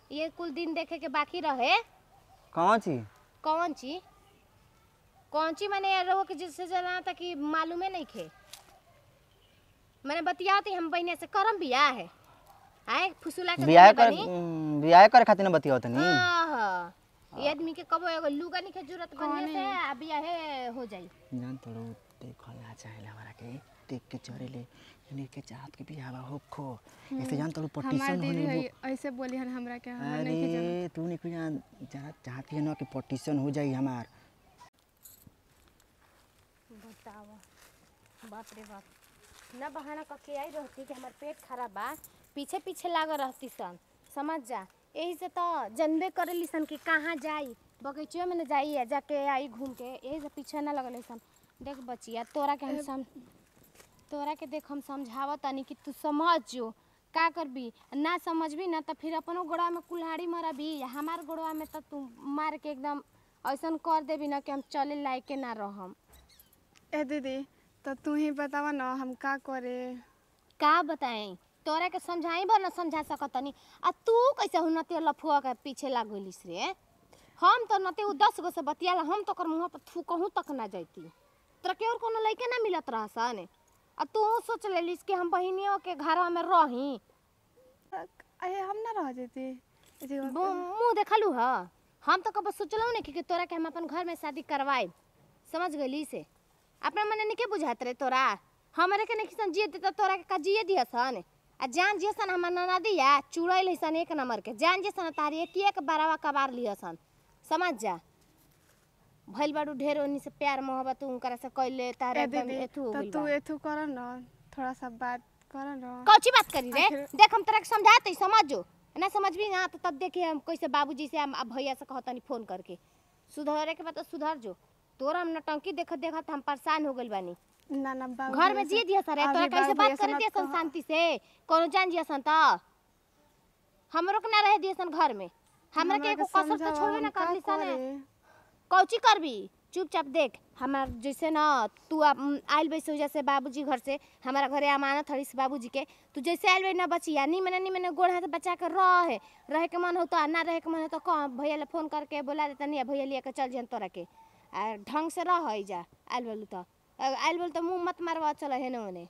ये कुल दिन देखे के बाकी रहे कौन चीज कौन ची कौन ची मैंने रहो कि जिससे जना था कि मालूमे नहीं खे मैंने बतियाती हम बहने से करम बियाह है आए फुसुला के बियाह देले कर बानी। उम, बियाह करे खातिर न बतियाव तनी हाँ हाँ ये आदमी के कबो एगो लुगा नहीं के जरूरत बनिए से आ बियाहे हो जाई जान तोड़ो देखो ला चाहे हमारा के देख के चरे ले इन्हीं के चाहत के बियाह हो खो ऐसे जान तोड़ो हमार पटिशन दीदी होने है ऐसे बोली हन हमरा के हमरा नहीं के जाना अरे तू नहीं कुछ जान जरा चाहती है ना कि पटिशन हो जाई हमार बताओ बाप रे बाप न बहाना कके आई रहती कि हमार पेट खराब बा पीछे पीछे लागल रहती सन समझ जा यही से तो जनबे करेली सन कि कहाँ जाई बगीचे में न जाई है जाके आई घूम के यही से पीछे न लगल सन देख बचिया तोरा के हम सम तोरा के देख हम समझावत तनी कि तू समझ जो का करबी ना समझबी ना तो फिर अपनो गोड़वा में कुल्हाड़ी मरबी हमार गोड़वा में तो तू मार के एकदम ऐसन कर देबी ना कि हम चले लायक के ना रहम ए दीदी तो तू ही बतावा ना हम का करे का बताएं तोरा के समझाई बर ना समझा सकतनी आ तू कैसे हु नते लफुआ के पीछे लाग गइलिस रे हम तो नते उ दस गो से बतियाला हम तो कर मुंह पर थू कहूं तक ना जाती तोरा के और कोनो लइके ना मिलत रहसन आ तू सोच लेलिस कि हम बहिनियों के घरवा में रही अरे हम ना रह जेती ए जी, मुंह देखलू ह हम तो कब सोचलहु नहीं कि कि तोरा के हम अपन घर में शादी करवाए समझ गइली से अपना मने नहीं के बुझात रे तोरा हमरे के नहीं सन जिए देता तोरा के का जिए दिया सन आ जान जिए सन हमर नना दिया चुड़ैल है सन एक नंबर के जान जिए सन तारी एक एक बारवा कबार लिया सन समझ जा भइल बाड़ू ढेर ओनी से प्यार मोहब्बत उनकरा से कइले तारे ए एकदम दीदी एथू हो तो गइल तू बा। एथू कर ना थोड़ा सा बात कर ना कौची बात करी रे आखिर- देख हम तोरा के समझाते समझ जो ना समझबी ना तो तब देखिए हम कैसे बाबूजी से हम अब भैया से कहतनी फोन करके सुधरे के बाद तो सुधर जो तोरा हम नटंकी देखत देखत हम परेशान हो गइल बानी ना ना बाबू घर में जिए दिया सर तोरा कैसे बात करे दिया सन शांति से कोनो जान दिया सन त हमरो के ना रहे दिया सन घर में हमरा के एगो कसर तो छोड़बे ना करली सन कौची करबी चुपचाप देख हमार जैसे ना तू अब आइल बैसे जैसे बाबूजी घर से हमारा घरे अमानत हड़ी से बाबूजी के तू जैसे आइल बे ना बचिया नी मने नी मने गोड़ हाथ बचा के रहे रहे के मन हो तो आ ना रहे के मन हो तो कह भैया ले फोन करके बोला देता नहीं भैया लिए के चल जन तोरा के आ ढंग से रह जा आइल बोलू तो आ, आइल बोल तो मुंह मत मारवा चल हेने ओने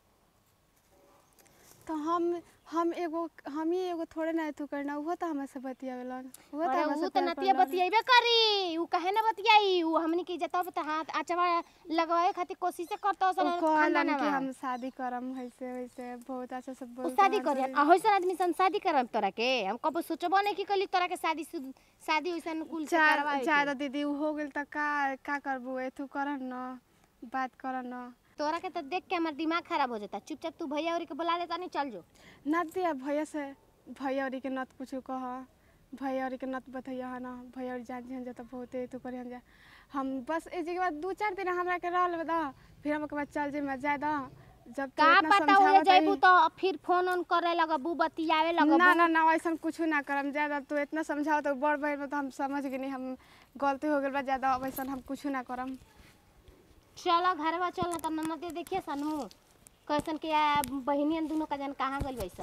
तो हम हम एगो हम ही एगो थोड़े ना एथू करना उहो तो हमें से बतियावेलन उहो तो अरे हमें ऊ से तो प्यार नतिया करलन। बतियाइबे करी ऊ कहे ना बतियाई ऊ हमनी के जतब त हाथ आचवा लगवाए खातिर कोशिश करत उ सन कहलन कि हम शादी करम वैसे वैसे बहुत अच्छा से उ बोल शादी करी आ होइसन आदमी सन शादी करम तोरा के हम कबो सोचबो नहीं कि कली तोरा के शादी शुद- शादी होइसन कुल से करवाए ज्यादा दीदी उ हो गेल त का का करबू एथू करन न बात करन न तोरा के तो देख के हमार दिमाग खराब हो जाता चुपचाप तू भैया और के बुला लेता नहीं चल जो नत दिया भैया से भैया औरी के नत कुछ कह भैया औरी के नत बतैया है ना भैया औरी जान जन जाता बहुत एथू करी हम जा हम बस ए के बाद दू चार दिन हमरा के रहल दा फिर हम के बाद चल जे मैं जाय दा जब तू का इतना पता हो समझावत जाइबू हई- तो फिर फोन ऑन करे लगबू बतियावे लगबू ना ना ना वैसा कुछ ना करम ज्यादा तू इतना समझाओ तो बड़ बहन में तो हम समझ गए हम गलती हो गई बा ज्यादा वैसा हम कुछ ना करम चलो घरवा चल ना त ननद देखिए सनू कैसन के आ, बहिनियन दोनों का जन कहाँ गइल वैसा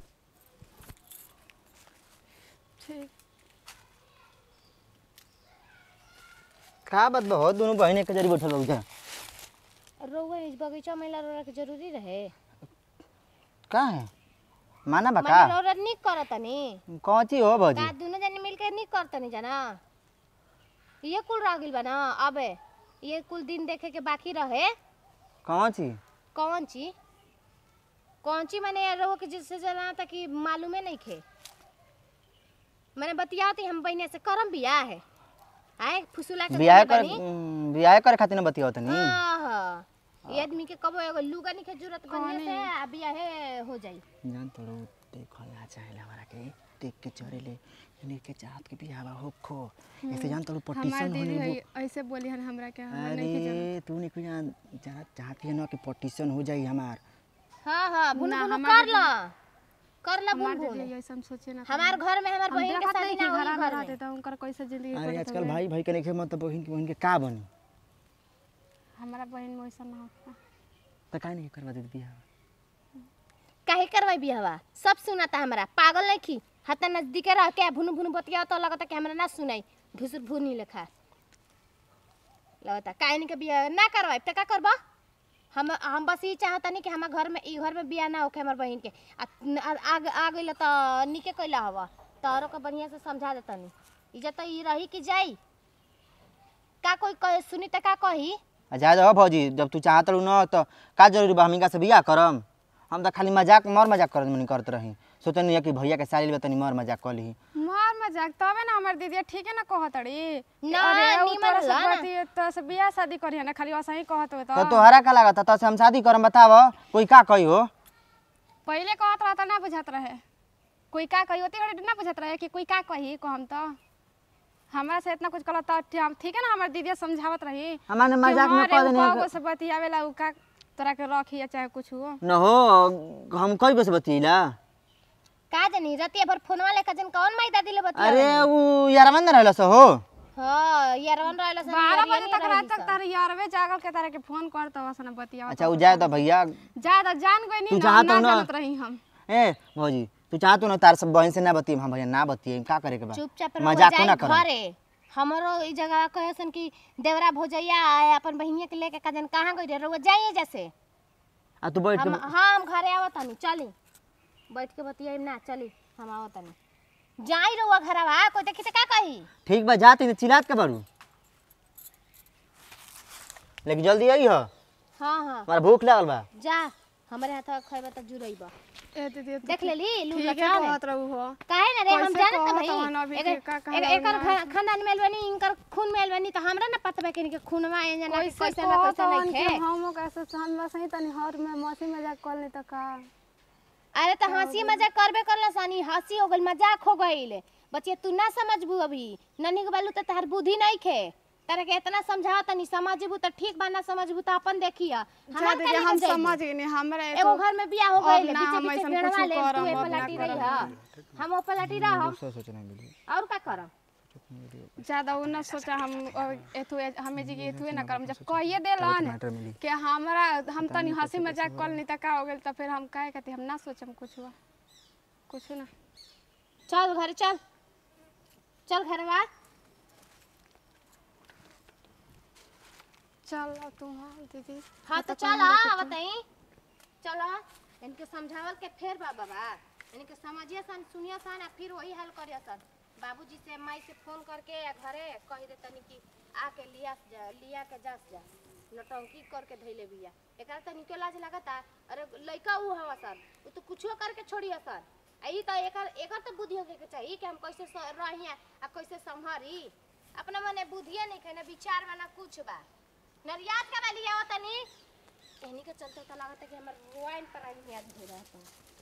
ठीक का बात बा हो दोनों बहिने के जरी बैठल रहो जा रोवे इस बगीचा में रोरा के जरूरी रहे का है माना बा मैंने का रोरा निक करतनी कौन चीज हो भौजी का दोनों जने मिलके निक करतनी जाना ये कुल रह गइल बा ना अबे ये कुल दिन देखे के बाकी रहे कौन चीज कौन ची कौन ची मैंने रहो कि जिससे जना था कि मालूमे नहीं खे मैंने बतियाती हम बहने से करम बियाह है आए फुसुला के बियाह देले कर बानी। उम, बियाह करे खातिर न बतियाव तनी हाँ हाँ ये आदमी के कबो एगो लुगा नहीं के जरूरत बनिए से आ बियाहे हो जाई जान तोड़ो देखो ला चाहे हमारा के देख के चरे ले इन्हीं के चाहत के बियाह हो खो ऐसे जान तोड़ो हमार पटिशन दीदी होने है ऐसे बोली हन हमरा के हमरा नहीं के जाना अरे तू नहीं कुछ जान जरा चाहती है ना कि पटिशन हो जाई हमार हाँ हाँ भुन ना, भुन हमार कर ला कर ला भुन हमार भुन दीदी ऐसा हम सोचे ना हमार घर में हमार हम बहन के देखत शादी नहीं ना कि होई घर में घर रहते में तो उनकर कैसे जिंदगी अरे कटत आजकल होवे। भाई भाई के नहीं मतलब बहिन के बहिन के का बनी हमारा बहन में वैसा ना होता तो काहे नहीं करवा देती बियाह काहे करवाई बियाहवा सब सुनाता हमरा पागल नहीं की हता नजदीके रह के भुनु भुनु बतिया तो लगता कि हमरा ना सुनाई घुसुर भुनी लेखा लगता काहे नहीं के बिया ना करवाई त का करबा हम हम बस ये चाहता नहीं कि हमार घर में ई घर में बिया ना होके हमार बहन के आ आ आ गइल त निके कइला हवा तोरो के बढ़िया से समझा देता नहीं इज्जत तो ई रही कि जाई का कोई कहे सुनी त का कही आ जा जाओ भौजी जब तू चाहत रहू न तो का जरूरी बा हमिका से बियाह करम हम तो खाली मजाक मर मजाक करत मनी करत रही सोचनी कि भैया के साली तनी मर मजाक कर ली मार मजाक तबे ना हमर दीदी ठीक है ना कहत अड़ी ना, अरे उ निमन तोरा से होला ना। बती तो से बियाह शादी करी ना खाली वैसा ही कहत हो तो तो तोहरा का लागत तो से हम शादी करम बताव कोई का कही हो पहले कहत रहा तो ना बुझत रहे कोई का कही होती घड़ी ना बुझत रहे कि कोई का कही को हम तो हमरा से इतना कुछ कहला तो हम ठीक है ना हमर दीदी समझावत रही हमारे मजाक में कह देने कह से बतियावेला उ का तोरा के रखी या चाहे कुछ हो न हो हम कई बस बतीला का जानी रतिया भर फोनवा लेकर जन कौन माई दादी ले बतिया अरे उ यारवन न रहल हो हां यारवन रहला सन बारह यारिया बजे नहीं तक रात रही तक सन। तारे यारवे जागल के तारे के फोन करत वसन बतिया अच्छा उ जाए तो भैया ज्यादा जान गई तू नहीं चाहत ना हो ना? जानत रही हम ए भौजी तू चाहत हो ना तार सब बहन से ना बतिए हम भैया ना बतिए का करे के बा चुपचाप मजाक रहो ना जाई करम घरे हमरो ई जगह कहे सन कि देवरा भोजैया आए अपन बहिनिया के लेके कजन कहां गई रे रउआ जाइए जैसे आ तू बैठ हम के हाँ हम घरे आवत हनी चली बैठ के बतियाई ना चली हम आवत हनी जाई रउआ घरवा कोई देखी त का कही ठीक बा जाती तो चिल्लात के बारू लेकिन जल्दी आई हो हाँ हाँ हमारा भूख लागल बा जा हमरे हाथ खइबा त जुरइबा ए दीदी तू देख लेली लू ठीक है लचान कहत रहू हो काहे ना रे हम कैसे जानत कहत हई हवन अभी एकर- के का कहला एकर- एकर हवन खा- खानदान में बनी इनकर खून में बनी त हमरा ना पता बा कि इनके खूनवा ए जना कैसे कैसे ना कहत कैसे हवन नहीं कि खे हम कैसे हम बस ही तनी हर में मौसी मजाक कर ले त का अरे तो हंसी मजाक करबे करला सानी हंसी हो गइल मजाक हो गइल बच्चे तू ना समझबू अभी ननी के बालू तो तहर बुद्धि नहीं खे तारे के इतना समझावा तनी समझबू तो ठीक बा ना समझबू तो अपन देखिया जा दीदी हम समझ गए नहीं हमरा एगो घर में बियाह हो अब गइल ना बीचे हम बीचे ऐसन घेरवा कुछो ले तू करब, ए अब ना पलटी करब। रही ह हम ओ पलटी रहब और का करब ज्यादा उ ना सोचा हम अ, एथु हमें जी एथु ना करम जब कहिए देलन कि हमरा हम तनी हंसी मजाक कर ली त का हो गेल त फिर हम काहे कहते हम ना सोचम कुछ कुछ ना चल घर चल चल घरवा चल तू हाँ दीदी हाँ तो चल आवत हई चल इनके समझावल के फेर बा बाबा इनके समझिए सन सुनिए सन आ फिर वही हाल करिए सन बाबूजी से माई से फोन करके या घरे कह दे तनी कि आके लिया से जा लिया के जस जा नटंकी करके धैले बिया एकरा त निके लाज लागता अरे लइका ऊ हवा सन उ तो कुछो करके छोड़िए सन आ ई त एकर एकर त बुद्धि होके के चाहिए कि हम कैसे स- रही आ कैसे संभरी अपना मने बुद्धिए नहीं है ना विचार बा ना कुछ बा नरियात का वाली आवत तनी एहनी के चलते तो लागत है कि हमर वाइन पर आई याद हो रहा है